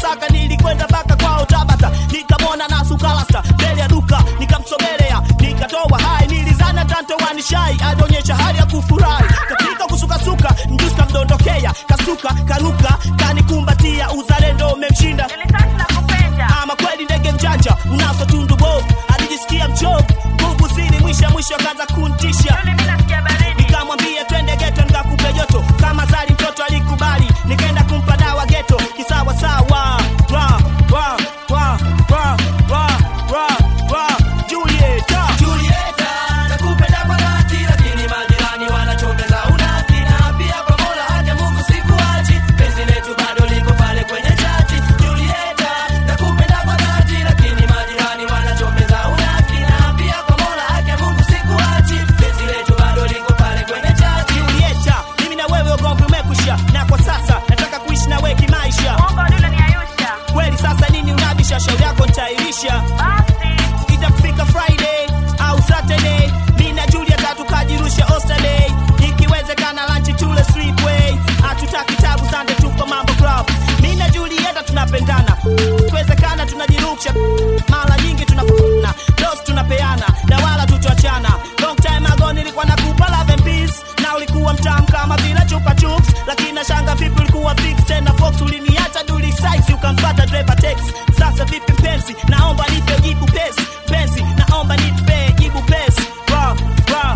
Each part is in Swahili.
Masaka, nilikwenda mpaka kwao Tabata, nikamwona na sukalasta mbele ya duka, nikamsogelea nikatoa hai, nilizana tanto wanishai, alionyesha hali ya kufurahi katika kusukasuka, mjusi kamdondokea, kasuka karuka, kanikumbatia, uzalendo umemshinda ama kweli ndege mjanja unaso tundu bovu, alijisikia mchovu, nguvu zili mwisha mwisho akaanza kuntisha nikamwambia twende geto nikakupe joto kama zali mtoto alikubali nikaenda kumpa dawa geto kisawa sawa Ra, ra, ra, ra, ra, ra, ra. Julieta. Julieta, nakupenda kwa dhati, lakini majirani wanachongeza unafiki, na pia kwa Mola haja Mungu sikuachi, penzi letu bado liko pale kwenye chati. Julieta, nakupenda kwa dhati, lakini majirani wanachongeza unafiki, na pia kwa Mola haja Mungu sikuachi, penzi letu bado liko pale kwenye chati. Julieta, mimi na wewe ugomvi umekwisha na kwa sasa nataka kuishi na wewe kimaisha kweli sasa nini unabisha shauri yako nitairisha itafika friday au saturday mi na julieta tukajirusha osterday ikiwezekana lanchi tule sleepway hatutaki tabu sande tupo mambo club mi na julieta tunapendana ikiwezekana tunajirusha mara nyingi tunafuna dos tunapeana na wala tutoachana long time ago nilikuwa nakupa love and peace na ulikuwa mtamu kama vile chupa chups lakini nashanga vipi ulikuwa fix tena fox uliniacha duli size ukampata driver tex sasa vipi mpenzi naomba nipe jibu pesi penzi naomba nipe jibu pesi ra ra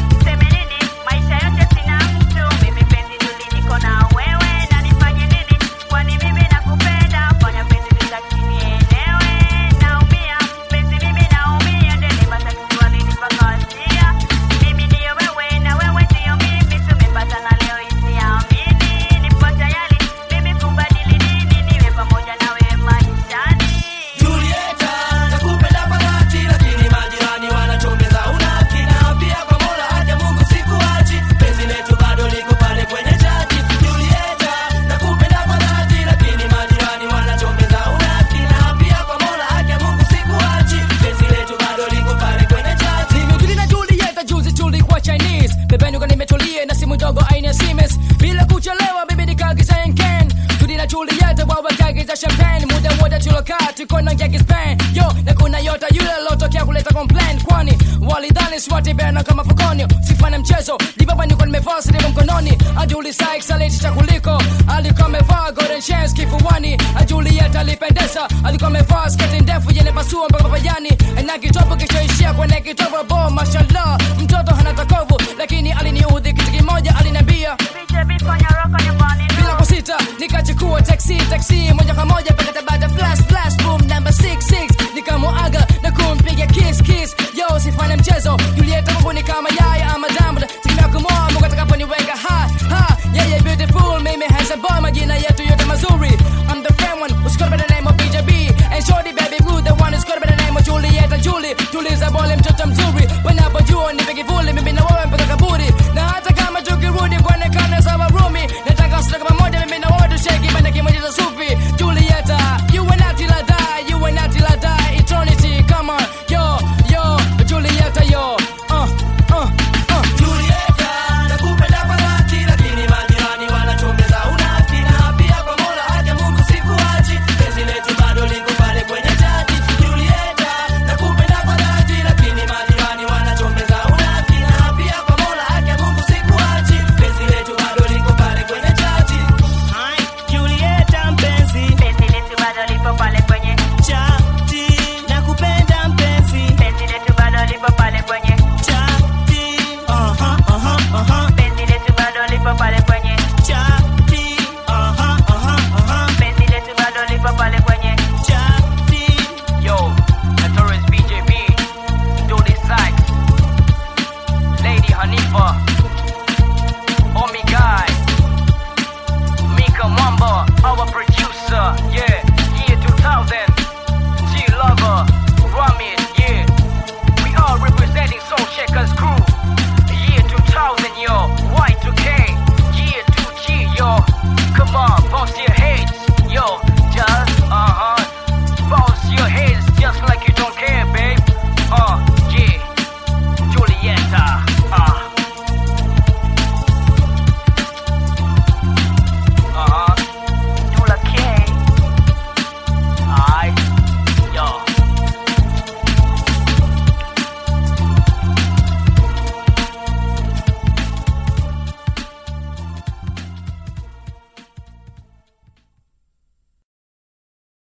Julieta, nakupenda kwa dhati, lakini majirani wanachongeza unafiki, na pia kwa Mola haja Mungu sikuachi, penzi letu bado liko pale kwenye chati. Julieta, nakupenda kwa dhati, lakini majirani wanachongeza unafiki, na pia kwa Mola haja Mungu sikuachi, penzi letu bado liko pale kwenye chati. Nimejuli na Julieta juzi tulikuwa Chinese Bebenuka nimetulia na simu ndogo aina ya Siemens Bila kuchelewa bibi nikaagiza Henken Tuli na Julieta wao wakaagiza champagne Muda wote tulokaa tuko na ngeki Spain Yo na kuna yota yule lotokea kuleta complaint Kwani walidhani swati bena kama fukoni Sifanye mchezo Dibaba niko nimevaa sidimu mkononi Ajuli Sykes alitisha kuliko Alikuwa amevaa golden chains kifuani Julieta alipendeza Alikuwa amevaa sketi ndefu yenye pasua mpaka papajani Na kitopo kichoishia kwenye kitovo bo Mashallah mtoto hana takovu Lakini aliniudhi kitu kimoja aliniambia bila kusita nikachukua taxi taxi moja kwa moja mpaka Tabata flash flash boom number 66 nikamuaga na kumpiga kiss kiss yo sifanye mchezo Julieta Mungu ni kama yaya ama diamond tegemea kumoa Mungu atakaponiweka ha ha yeah yeah beautiful mimi handsome boy majina yetu yote mazuri I'm the friend one who's called by the name of BJB and shorty baby blue the one who's called by the name of Julieta Julie tuliza bole mtoto mzuri wanapojua nipe kivuli mimi na wewe mpaka kaburi na hata kama tukirudi kuonekana sawa rumi nataka usitoke pamoja mimi na wewe tusheki banda kimoja cha sufi Julieta you and I till I die you and I till I die eternity come on yo yo Julieta yo uh uh uh Julieta, nakupenda kwa dhati, lakini majirani wanachongeza unafiki, na pia kwa Mola haja Mungu sikuachi, penzi letu bado liko pale kwenye chati. Julieta, nakupenda kwa dhati, lakini majirani wanachongeza unafiki, na pia kwa Mola haja Mungu sikuachi, penzi letu bado liko pale kwenye chati. Hai, Julieta mpenzi chati nakupenda mpenzi chati aha aha aha chati aha aha aha chati Yo, Notorious BJB, Dolly Sykes, Lady Hanifa,